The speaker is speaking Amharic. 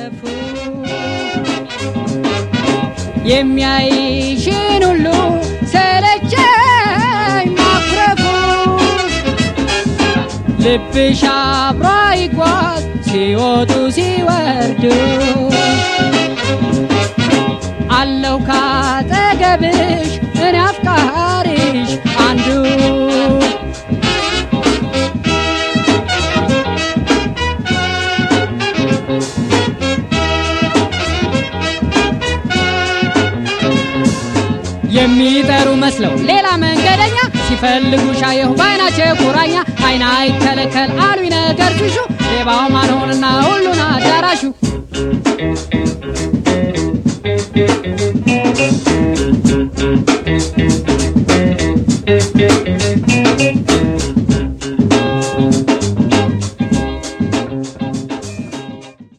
ማኩረፉ የሚያይሽን ሁሉ ሰለቸኝ ማኩረፉ ልብሽ አብሮ ይጓዝ ሲወጡ ሲወርዱ አለው ካጠገብሽ እኔ አፍቃሪሽ አንዱ የሚጠሩ መስለው ሌላ መንገደኛ ሲፈልጉ ሻየሁ በአይናቸው ቁራኛ አይና አይከለከል አሉኝ ነገር ትሹ ሌባው ማንሆንና ሁሉን አዳራሹ